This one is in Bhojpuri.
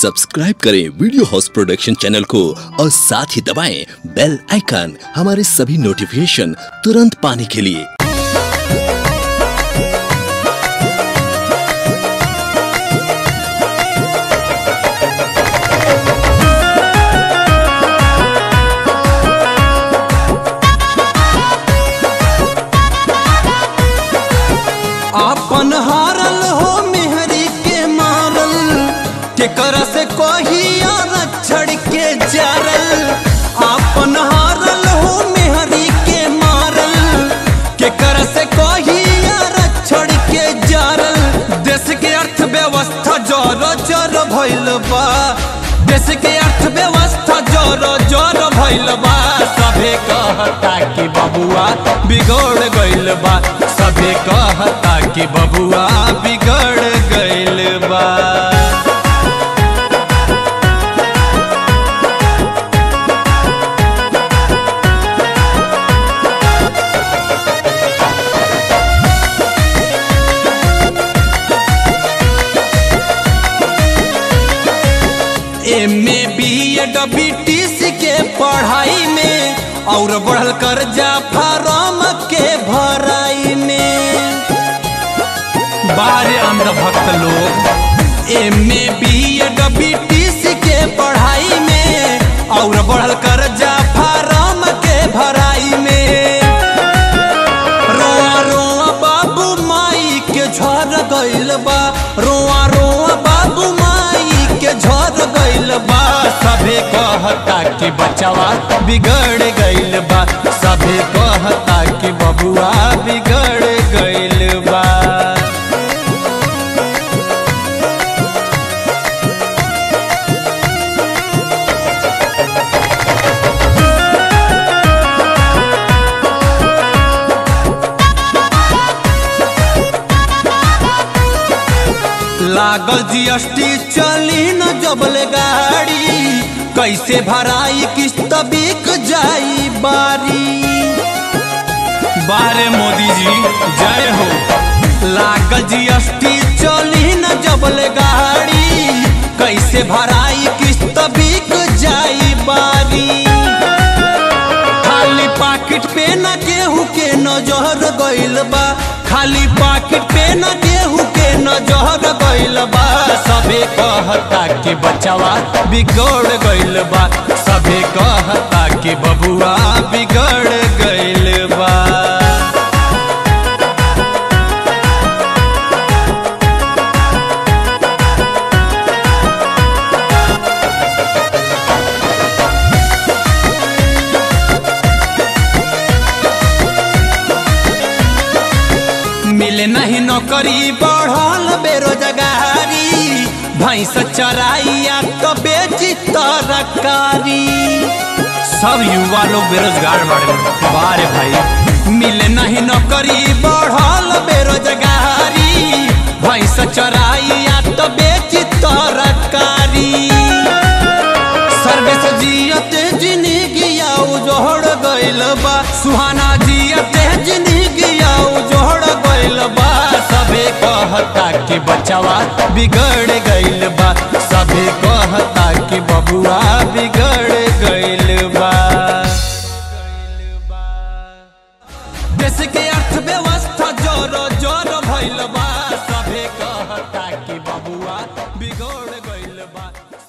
सब्सक्राइब करें वीडियो हाउस प्रोडक्शन चैनल को और साथ ही दबाएं बेल आइकन हमारे सभी नोटिफिकेशन तुरंत पाने के लिए आपन हारल हो मेहरी के मारल केकर से कहिया रक्षण के जरल आपन हारल हो मेहरी के मारल केकर से कहिया रक्षण के जरल देश के अर्थव्यवस्था जर जर भइल बा देश के अर्थव्यवस्था जर जर भइल बा सभे कहता कि बबुआ बिगड़ गइल बा सभे कहता कि बबुआ बिगड़ गइल बा M A B Ed BTC के पढ़ाई में और बढ़ल कर्जा फार्म के भराई में बारे अंध भक्त लोग M A B Ed BTC के पढ़ाई में और बढ़ल कर्जा फार्म के भराई में रोआ रोआ बाबू माई के झर गइल बा रोआ रोआ बाबू माई के झर गइल बा सभे कहता कि बचवा बिगड़ गइल बा सभे कहता कि बबुआ बिगड़ गइल बा लागल जीएसटी चली न जबले गाड़ी कैसे भराई किस्त बिक जाई बारी बारे मोदी जी जय हो लागल जीएसटी चली न जबले गाड़ी कैसे भराई किस्त बिक जाई बारी खाली पाकिट पे न गेहूं के नजर गइल बा खाली पाकिट पे न गेहूं के नजर गइल बा सभे कहता कि बचवा बिगड़ गइल बा सभे कहता कि बबुआ बिगड़ गइल बा मिले नहीं नौकरी बढ़ल बेरोजगारी भैंस चराइया तो बेची तरकारी सब युवा लोग बेरोजगार बाड़े बारे भाई मिले नहीं नौकरी बढ़ल बेरोजगारी भैंस चराइया तो बेची तरकारी सर्विस जियत जिंदगी उजोड़ गइल बा सुहाना जियत जिंदगी उजोड़ गइल बा सभे कहता कि बचवा बिगड़ गइल बा